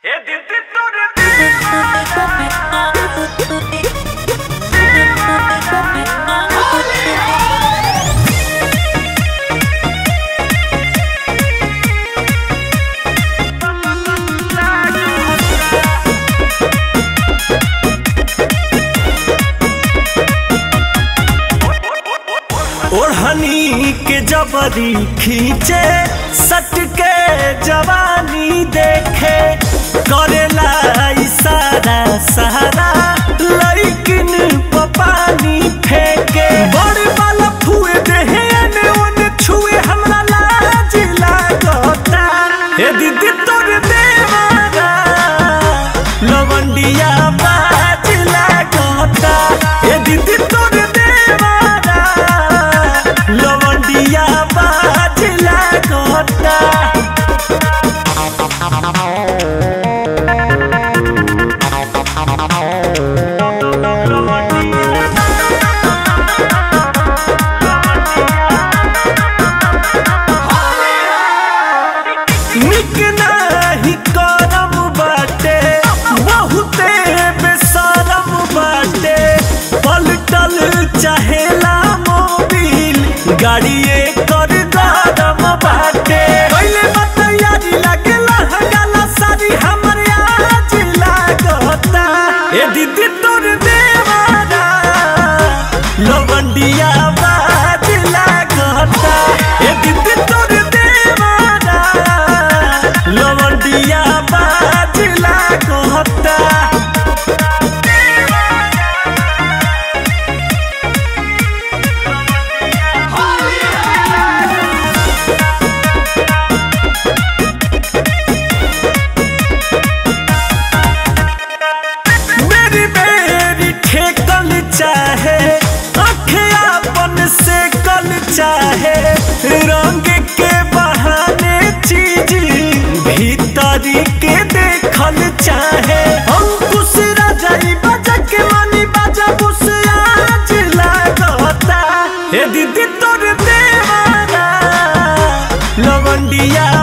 ए दीदी तोरे ओढ़नी के जबरी खींचे सट के जवानी देखे करेला इशारा सहारा लइकिन पपानी फेंके बड़ वाला फुए देहे ने ओने छुए हमरा लाज लागता ए दीदी तोर देवारा लवंडिया बाज लागता ए दीदी तोर देवारा लवंडिया बाज लागता निक नाही करम बाटे बहुते बेसरम बाटे पलटल चाहेला मोबिल गाड़िए कर गरम बाटे पहले बतैयारी लागेला हगाला सारी हमर आज लागता ए दीदी तोर देवारा लवंडिया बाज लागता ए दीदी तोर देवारा लवंडिया बाज लागता मेरी मेरी ठेकल चाहे अखियापन से कल चाहे रंग के बहाने चीज भीतरी के देखल चाहे अंकुश राजाई बजा के मनी बजा बुस आज लागता हे दीदी तोर देवारा लवंडिया